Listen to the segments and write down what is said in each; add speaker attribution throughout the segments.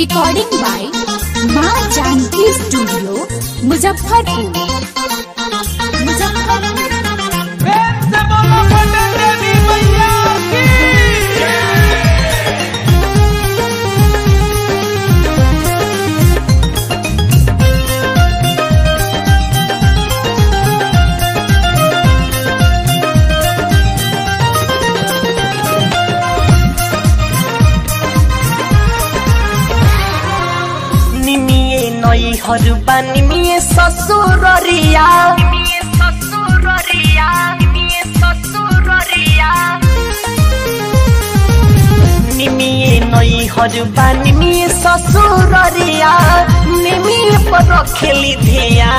Speaker 1: recording by Maa Janaki studio Muzaffarpur Muzaffarpur
Speaker 2: प्रेम से बोलो पटन देवी मैया की
Speaker 3: निमिए नई हरुबा निमिए ससुररिया निमिए नई हरुबा निमिए ससुररिया निमिए पर रखेली धिया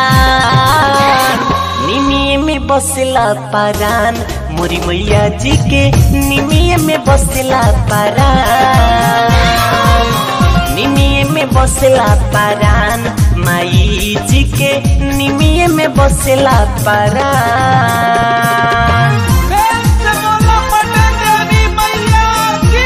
Speaker 3: निमिए में बसला परान मोरी मैया जी के निमिए में बसला परान निमिये में बसला परान माई जी के निमिये में बसला परान
Speaker 2: प्रेम से बोलो पटन देवी मैया की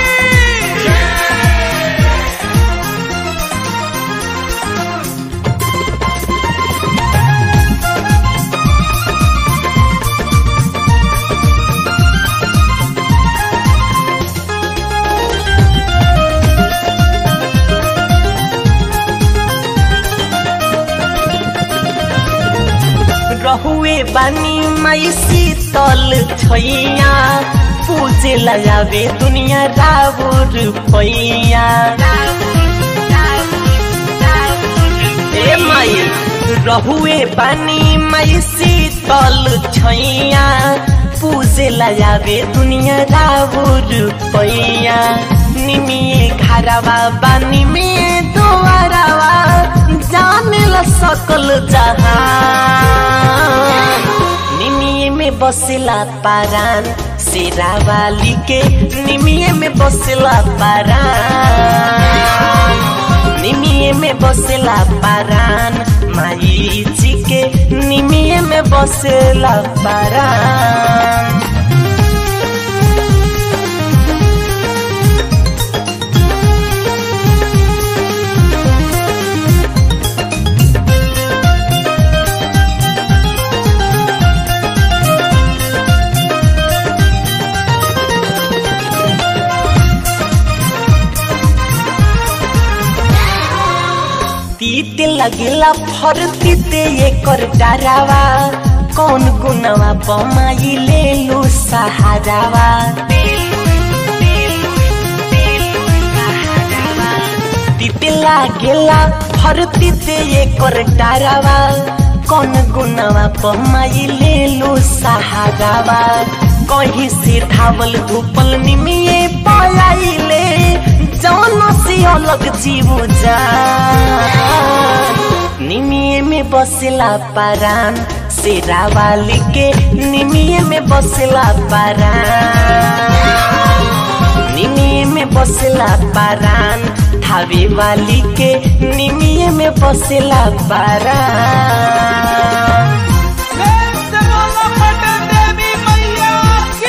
Speaker 3: रहुए बानी माई शीतल छैया पूजे लगावे दुनिया राउर पैया ए माई रहुए बानी माई शीतल छैया पूजे लगावे दुनिया राउर पैया निमिए घरवा बानी में दुआरवा जाने ला सकल जहान निमिए में बसला पारान शेरावाली के निमिए में बसला पारान निमिए में बसला पारान माई जी के निमिए में बसला पारान तीत लगेला फर तीते एकर डरावा कौन गुनवा बमाई ले लू सहारावा तीते लागेला फर तीते एकर डरावा कौन गुनवा बमाई ले लू सहारावा कहीं से धावल धूपल निमिए पलाइले जौन से अलग जीव जा निमिए में बसला पारान शेरावाली के निमिए में बसला पारान निमिए में बसला पारान थावे वाली के निमिए में बसला पारान
Speaker 2: प्रेम से बोलो पटन देवी मैया की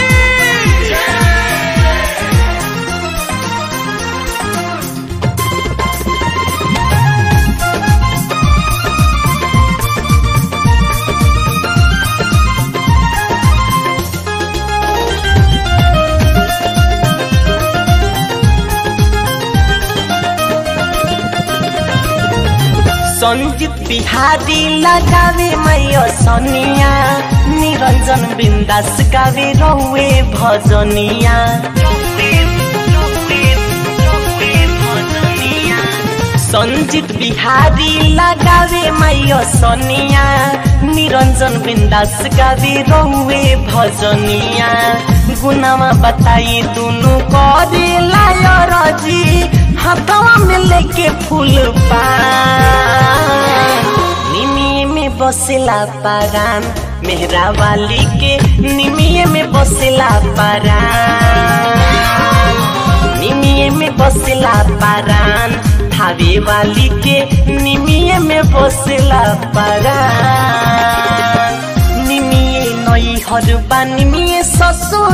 Speaker 3: संजीत बिहारी लगावे मैया सनिया निरंजन बिंदास गावे रहुए भजनिया संजीत बिहारी लगावे मैया सनिया निरंजन बिंदास गावे रहुए भजनिया गुनामा बताई दुनु करे लायर जी हाथवा में लेके फूल पान निमिये में बसला पारान मेहरा वाली के निमिये में बसला पारान निमिये में बसला पारान थावे वाली के निमिये में बसला पारान निमिये नई हरुबा निमिये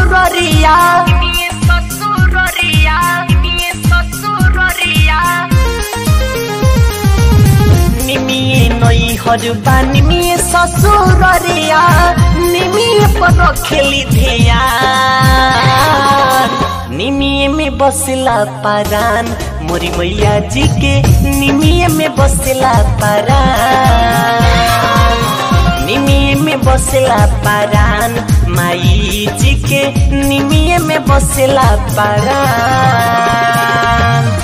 Speaker 3: ससुररिया
Speaker 4: ससुररिया ससुररिया
Speaker 3: नैहर बानी में ससुर रिया निमिए पर रखेली धिया निमिए में बसला परान मोरी मैया जी के निमिए में बसला परान निमिए में बसला परान माई जी के निमिए में बसला परान